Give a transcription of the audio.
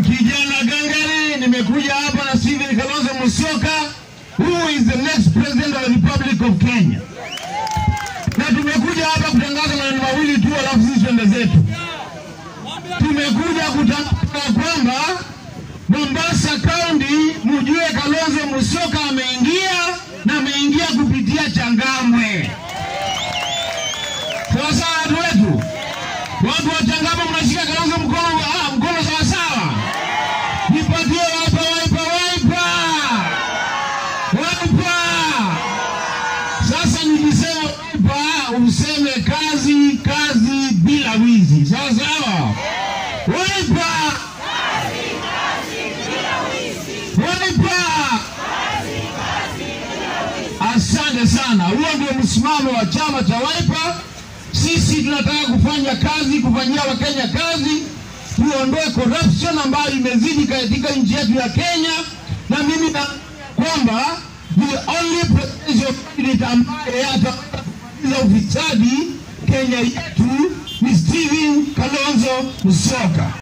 kijana gangari, nimekuja hapa na Stephen Kalonzo Musyoka, who is the next president of the Republic of Kenya, na tumekuja hapa kutangaza maneno mawili tu, alafu sisi twende zetu. Tumekuja kutangaza kwamba Mombasa County, mjue Kalonzo Musyoka ameingia na ameingia kupitia Changamwe. Sawa sawa, watu wetu, watu wa Changamwe, mnashika Kalonzo mkono, ah, mkono sawa sawa. Nipatie waipa, waipa, waipa, waipa. Sasa nikisema waipa, useme kazi, kazi bila wizi. Sawa sawa, waipa, waipa. Asante sana. Huo ndio msimamo wa chama cha Wiper. Sisi tunataka kufanya kazi, kufanyia Wakenya kazi, tuondoe corruption ambayo imezidi katika nchi yetu ya Kenya, na mimi na kwamba the only presidential candidate ambaye atamaliza ufisadi Kenya yetu ni Stephen Kalonzo Musyoka.